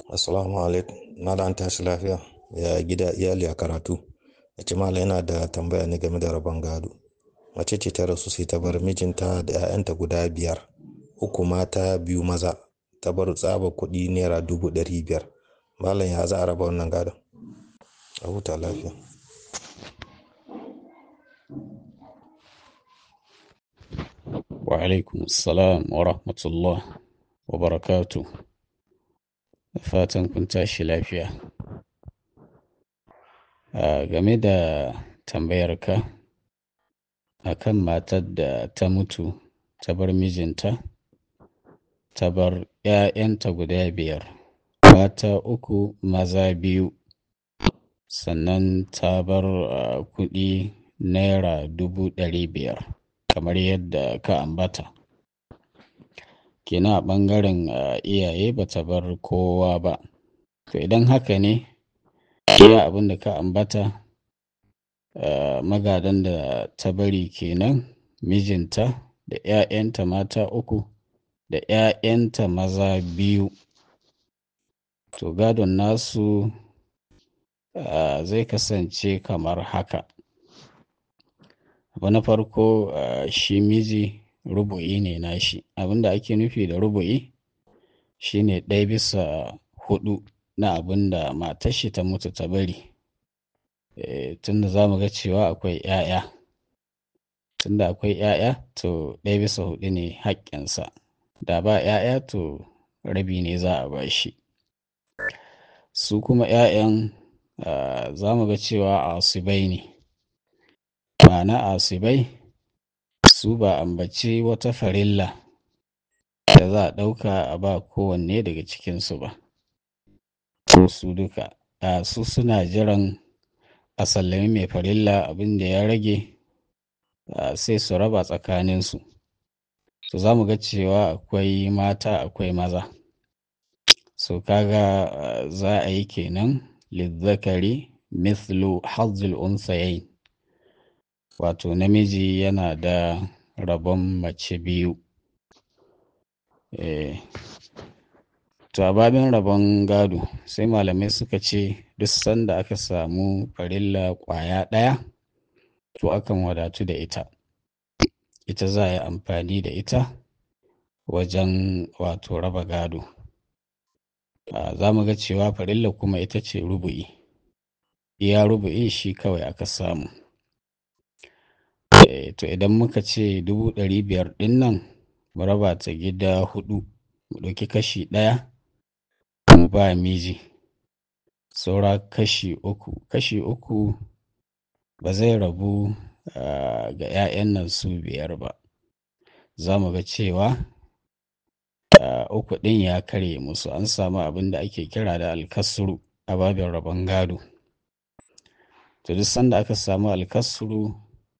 Assalamu alaikum. Malam an tashi lafiya. Ya gida iyali a karatu. Ya ce malam yana da tambaya ne game da rabon gado. Mace ce ta rasu sai ta bar mijinta da 'ya'yanta guda biyar. Uku mata biyu maza. Ta bar tsaba kuɗi naira dubu ɗari biyar. Malam ya za a raba wannan gadon? A huta lafiya. Wa alaikum salam wa rahmatullah wa barakatu. Da fatan kun tashi lafiya. A game da tambayarka akan matar da ta mutu ta bar mijinta, ta bar 'ya'yanta guda biyar, mata uku maza biyu, sannan ta bar uh, kuɗi naira dubu ɗari biyar kamar yadda ka ambata. Kina a ɓangaren uh, iyaye ba ta bar kowa ba. To idan haka ne, iya abin da ka ambata uh, magadan da ta bari kenan mijinta da 'ya'yanta mata uku da 'ya'yanta maza biyu. To gadon nasu uh, zai kasance kamar haka. Abu na farko uh, shi miji rubu'i ne nashi. Abin da ake nufi da rubu'i shine ɗaya bisa hudu na abin da matar shi ta mutu ta bari. E, tunda za mu ga cewa akwai 'ya'ya. Tunda akwai 'ya'ya to ɗaya bisa hudu ne haƙƙinsa. Da ba 'ya'ya to rabi ne za a ba shi. Su kuma 'ya'yan uh, za mu ga cewa asibai ne. Ma'ana asibai su ba ambaci wata farilla da za a ɗauka a ba kowanne daga cikinsu ba. Su duka, uh, su suna jiran a sallami mai farilla abin da ya rage uh, sai su raba tsakaninsu. To za mu ga cewa akwai mata akwai maza. So kaga uh, za a yi kenan lizzakari mithlu hazzul unsayain. Wato namiji yana da rabon mace biyu. Eh, to a babin rabon gado sai malamai suka ce duk sanda aka samu farilla ƙwaya ɗaya to akan wadatu da ita. Ita za a yi amfani da ita wajen wato raba gado. Uh, za mu ga cewa farilla kuma ita ce rubu'i. Iya rubu'i shi kawai aka samu. E, to idan muka ce dubu ɗari biyar ɗin nan mu raba ta gida hudu mu ɗauki kashi ɗaya mu ba miji saura kashi uku kashi uku ba zai rabu uh, ga 'ya'yan nan su biyar ba za mu ga cewa uh, uku ɗin ya karye musu an samu abin da ake kira da alkasuru a babin rabon gado to duk sanda aka samu alkasuru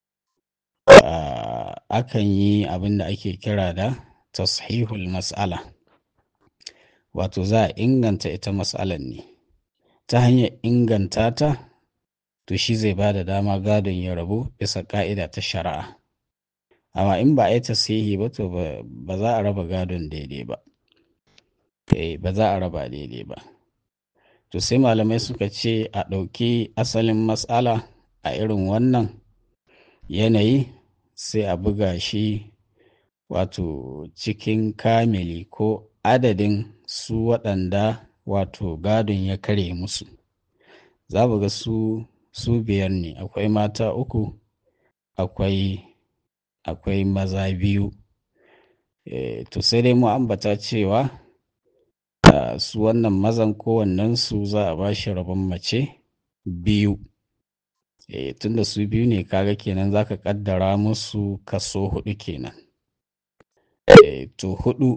Uh, akan yi abin da ake kira da tashihul mas'ala wato za a inganta ita mas'alan ne ta hanyar inganta ta to shi zai ba da dama gadon ya rabu bisa ka'ida ta shari'a amma in ba a yi tasihi ba to ba za a raba gadon daidai ba eh ba za a raba daidai ba to sai malamai suka ce a ɗauki asalin mas'ala a irin wannan yanayi sai a buga shi wato cikin kamili ko adadin su waɗanda wato gadon ya kare musu za ga su su biyar ne akwai mata uku akwai akwai maza biyu e, to sai dai mu ambata cewa su wannan mazan kowannensu za a ba shi rabon mace biyu e, tunda su biyu ne kaga kenan za ka kaddara musu kaso hudu kenan e, to hudu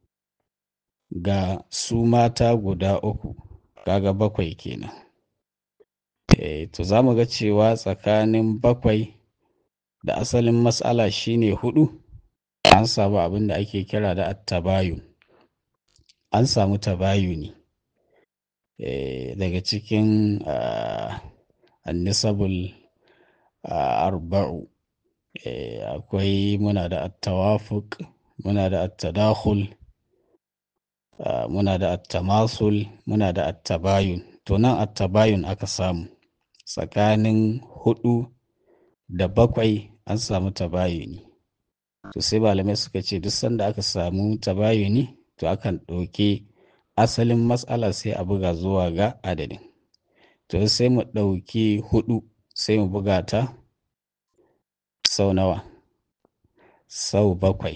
ga su mata guda uku kaga bakwai kenan e, to za mu ga cewa tsakanin bakwai da asalin matsala shine hudu an samu abin da ake kira da attabayun an samu tabayuni e, daga cikin uh, annisabul uh, arba'u e, akwai muna da attawafuk muna da attadakhul uh, muna da attamasul muna da attabayun to nan attabayun aka samu tsakanin hudu da bakwai an samu tabayuni to sai malamai suka ce duk sanda aka samu tabayuni to akan ɗauki asalin matsala sai a buga zuwa ga adadin to sai mu ɗauki hudu sai mu buga ta sau nawa sau bakwai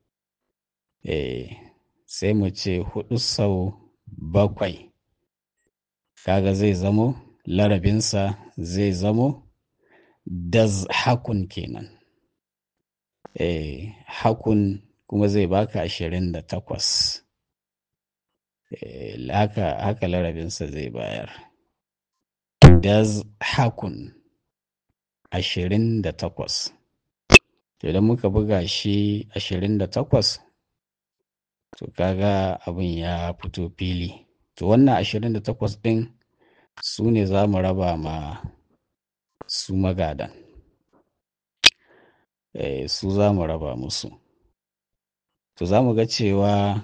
eh sai mu ce hudu sau bakwai kaga zai zamo larabinsa zai zamo daz hakun kenan eh hakun kuma zai baka ashirin da takwas eh, haka, haka larabinsa zai bayar daz hakun ashirin da takwas idan muka buga shi ashirin da takwas to kaga abin ya fito fili to wannan ashirin da takwas ɗin su ne za mu raba ma su magadan e, su za mu raba musu to za mu ga cewa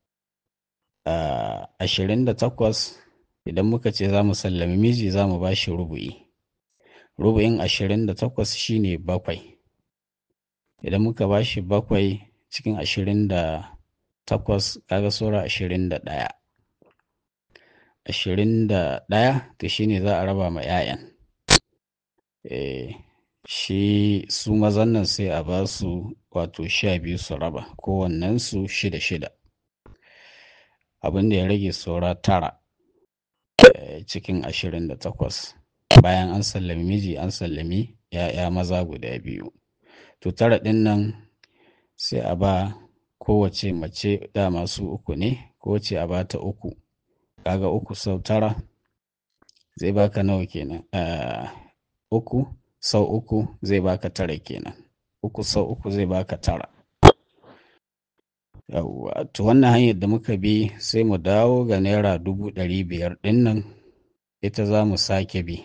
ashirin da takwas idan muka ce za mu sallami miji za mu ba shi rubu'i rubu'in ashirin da takwas shine bakwai idan muka ba shi bakwai cikin ashirin da takwas kaga saura ashirin da ɗaya ashirin da ɗaya to shine za a raba ma 'ya'yan e, shi su mazan nan sai a ba su wato sha biyu su raba kowannensu shida shida abin da ya rage saura tara e, cikin ashirin da takwas bayan an sallami miji an sallami 'ya'ya maza guda biyu to tara ɗin nan sai a ba kowace mace da masu uku ne kowace a bata uku kaga uku sau tara zai baka nawa kenan uh, uku sau uku zai baka tara kenan uku sau uku zai baka tara yawwa to wannan hanyar da muka bi sai mu dawo ga naira dubu ɗari biyar ɗin nan ita za mu sake bi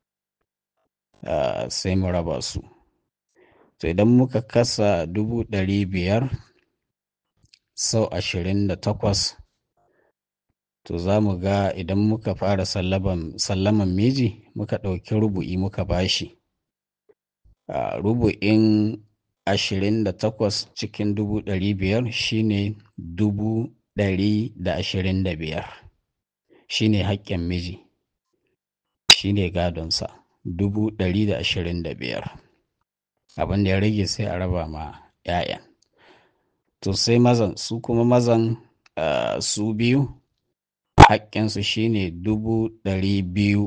uh, sai mu raba su to idan muka kasa dubu ɗari biyar sau ashirin da takwas to za mu ga idan muka fara sallaman miji muka ɗauki rubu'i muka bashi a rubu'in ashirin da takwas cikin dubu ɗari biyar shine dubu ɗari da ashirin da biyar shine haƙƙin miji shine gadonsa dubu ɗari da ashirin da biyar abin da ya rage sai a raba ma 'ya'yan to sai mazan su kuma mazan uh, su biyu haƙƙinsu shine dubu ɗari biyu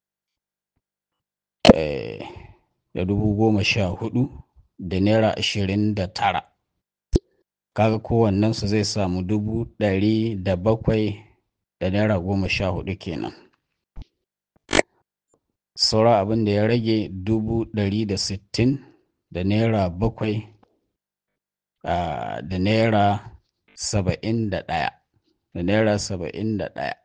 eh, da dubu goma sha hudu da naira ashirin da tara kaga kowannensu zai samu dubu ɗari da bakwai da naira goma sha hudu kenan saura abin da ya rage dubu ɗari da sittin da naira bakwai uh, da naira saba'in da ɗaya da naira saba'in da ɗaya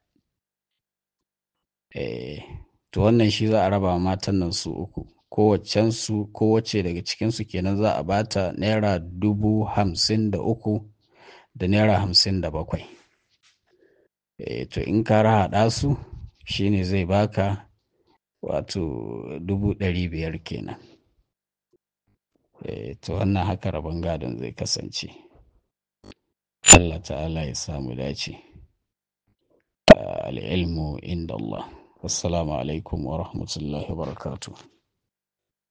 eh, to wannan shi za a raba matan nan su uku kowaccensu kowace daga cikinsu kenan za a bata naira dubu hamsin da uku da naira hamsin da bakwai e, to in ka haɗa su shine zai baka wato dubu ɗari biyar kenan e, to wannan haka rabon gadon zai kasance Allah ta'ala ya samu dace al'ilmu inda Allah assalamu alaikum wa rahmatullahi wa barakatuh